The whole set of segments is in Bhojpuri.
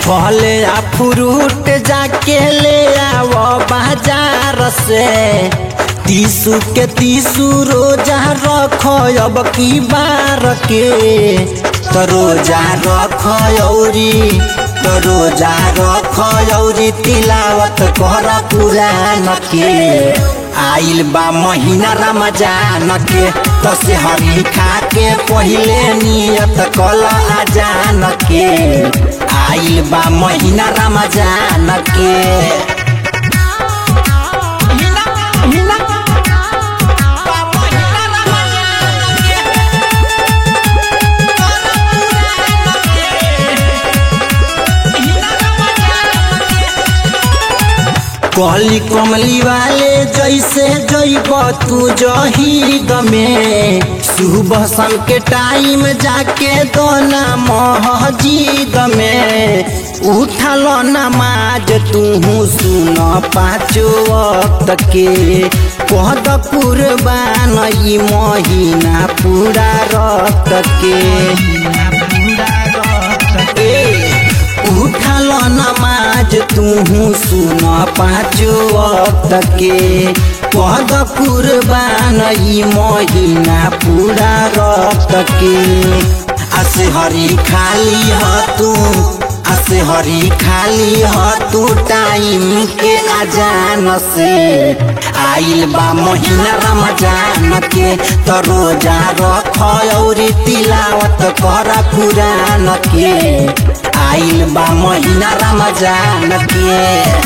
फले आ फ्रूट जाके ले आव बाजार से तीसू के तीसू रोजा रख अब की बार के तो रोजा रख औरी तो रोजा रख औरी तिलावत कर पुरान के आइल बा महीना रमजान के तो से हरी खा के पहिले नियत कल आजान के आइल बा महीना रमजान के कहली कमली वाले जैसे जैब तू जहीद में सुबह शाम के टाइम जाके दोना महजीद में उठल नमाज तू सुन पाँचो वक्त के कहद कुर्बान ई महीना पूरा रक्त के ए, उठल नमाज तू सुन पाँचो वक्त के पद कुर्बान ई महीना पूरा रक्त के असे हरी खाली ह तू असे हरी खाली ह तू टाइम के अजान से आइल बा महीना रमजान के तो रोजा रख औरी तिलावत कर कुरान के आइल बा महीना रमजान के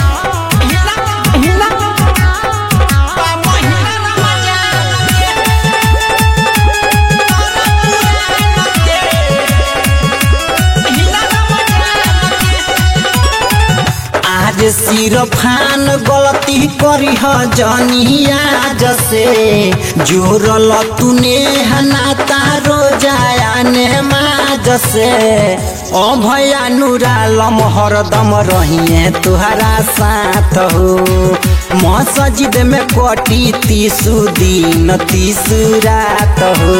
आज सिरफान गलती करी ह जनिया जसे जोरल तूने हनाता रोजाया ने जसे ओ भैया नूरालम हरदम रहिए तुहरा साथ हो मसजिद में कटी तीसु दिन तीसु रात हो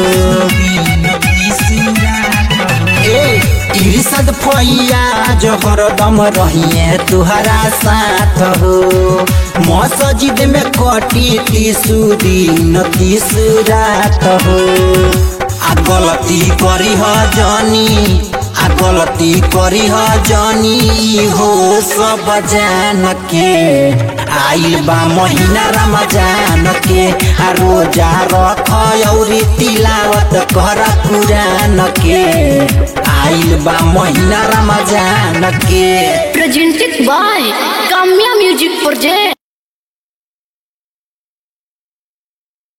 ए इर्षद फैया जो हरदम रहिए तुहरा साथ हो मसजिद में कटी तीसु दिन तीसु रात हो आ गलती करी ह जानी आ गलती करी ह जानी हो सब जान के आइल बा महीना रमजान के आ रोजा रख औरी तिलावत कर कुरान के आइल बा महीना रमजान के